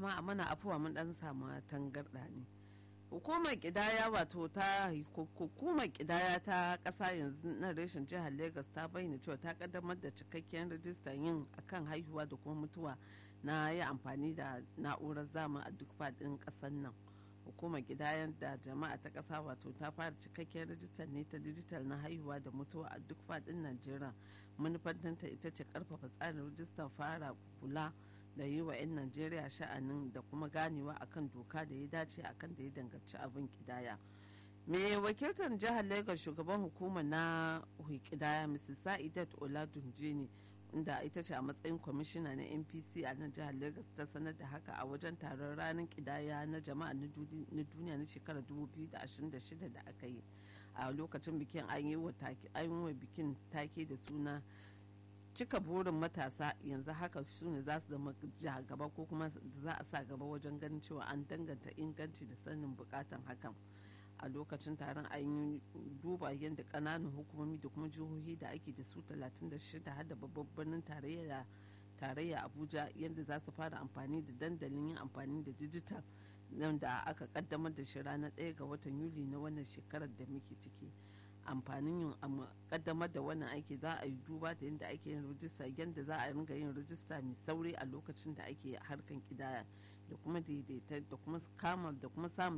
jama'a mana afuwa mun dan samu tangarda ne hukumar kidaya wato ta hukumar kidaya ta kasa yanzu na reshen jihar lagos ta bayyana cewa ta kaddamar da cikakken rajistar yin akan haihuwa da kuma mutuwa na yi amfani da na'urar zamani a duk faɗin ƙasar nan hukumar gidayen da jama'a ta ƙasa wato ta fara cikakken rajistar ne ta dijital na haihuwa da mutuwa a duk faɗin najeriya manufantanta ita ce karfafa tsarin rajistar fara kula da yi wa 'yan najeriya sha'anin da kuma ganewa akan doka da ya dace akan da ya danganci abin kidaya mai wakiltar jihar lagos shugaban hukumar na kidaya mrs sa'idat oladunje ne inda ita ce a matsayin kwamishina na npc a nan jihar lagos ta sanar da haka a wajen taron ranar kidaya na jama'a na duniya na shekarar 2026 da aka yi a lokacin bikin an yi wa bikin take da suna cika burin matasa yanzu haka su ne za su zama gaba ko kuma za a sa gaba wajen ganin cewa an danganta inganci da sanin bukatan hakan a lokacin taron an yi duba yadda kananan hukumomi da kuma jihohi da ake da su 36 har da babban birnin tarayya tarayya abuja yadda za su fara amfani da dandalin yin amfani da dijital nan da aka kaddamar da shi ranar 1 ga watan yuli na wannan shekarar da muke ciki amfanin yin kaddamar da wannan aiki za a yi duba da yadda ake yin rijista yadda za a ringa yin rijista mai sauri a lokacin da ake harkan kidaya da kuma daidaita da kuma kama da kuma samun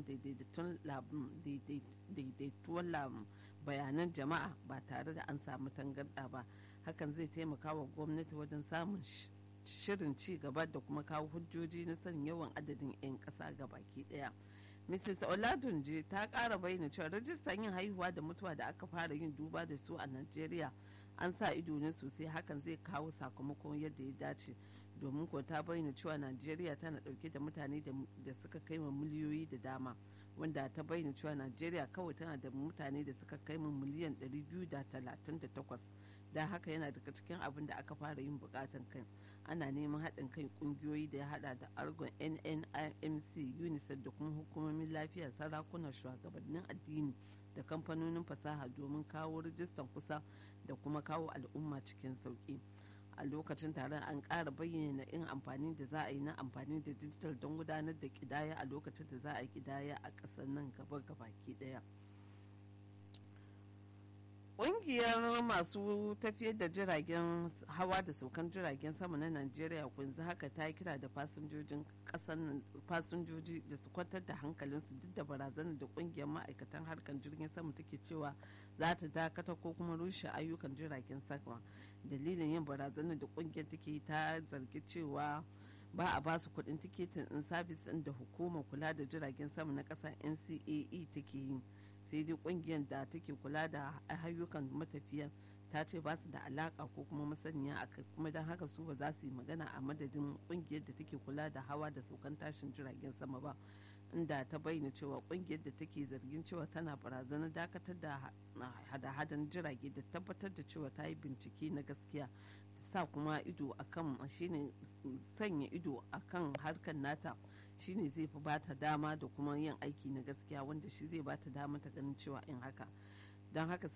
daidaituwar bayanan jama'a ba tare da an samu tangarɗa ba hakan zai taimaka wa gwamnati wajen samun shirin ci gaba da kuma kawo hujjoji na sanin yawan adadin 'yan ƙasa ga baki ɗaya. Mrs. Oladunje ta ƙara bayyana cewa rajistan yin haihuwa da mutuwa da aka fara yin duba da su a Najeriya an sa ido ne sosai hakan zai kawo sakamakon yadda ya dace domin ko ta bayyana cewa Najeriya tana ɗauke da mutane da suka kai ma miliyoyi da dama wanda ta bayyana cewa Najeriya kawai tana da mutane da suka kai ma miliyan 238 da haka yana daga cikin abin da aka fara yin bukatan kai ana neman haɗin kai ƙungiyoyi da ya haɗa da argon nnimc unicef da kuma hukumomin lafiya sarakunan shugabannin addini da kamfanonin fasaha domin kawo rijistan kusa da kuma kawo al'umma cikin sauƙi a lokacin taron an ƙara bayyana in amfani da za a yi na amfani da dijital don gudanar da ƙidaya a lokacin da za a yi ƙidaya a ƙasar nan gaba gabaki ɗaya. Ƙungiyar masu tafiyar da jiragen hawa da saukan jiragen sama na Najeriya kunzu haka ta kira da fasinjojin kasar fasinjoji da su kwantar da hankalinsu duk da barazanar da ƙungiyar ma'aikatan harkar jirgin sama take cewa za ta dakata ko kuma rushe ayyukan jiragen sama. Dalilin yin barazanar da ƙungiyar take ta zargi cewa ba a basu kuɗin tiketin in sabis ɗin da hukumar kula da jiragen sama na ƙasa NCAE take yi. sai dai kungiyar da take kula da ayyukan matafiyan ta ce ba su da alaka ko kuma masaniya a kai kuma don haka su ba za su yi magana a madadin kungiyar da take kula da hawa da saukan tashin jiragen sama ba inda ta bayyana cewa kungiyar da take zargin cewa tana barazanar dakatar da hada-hadan jirage da tabbatar da cewa ta yi bincike na gaskiya sa kuma ido akan shine sanya ido akan harkar nata shine zai fi bata dama da kuma yin aiki na gaskiya wanda shi zai bata dama ta ganin cewa in haka don haka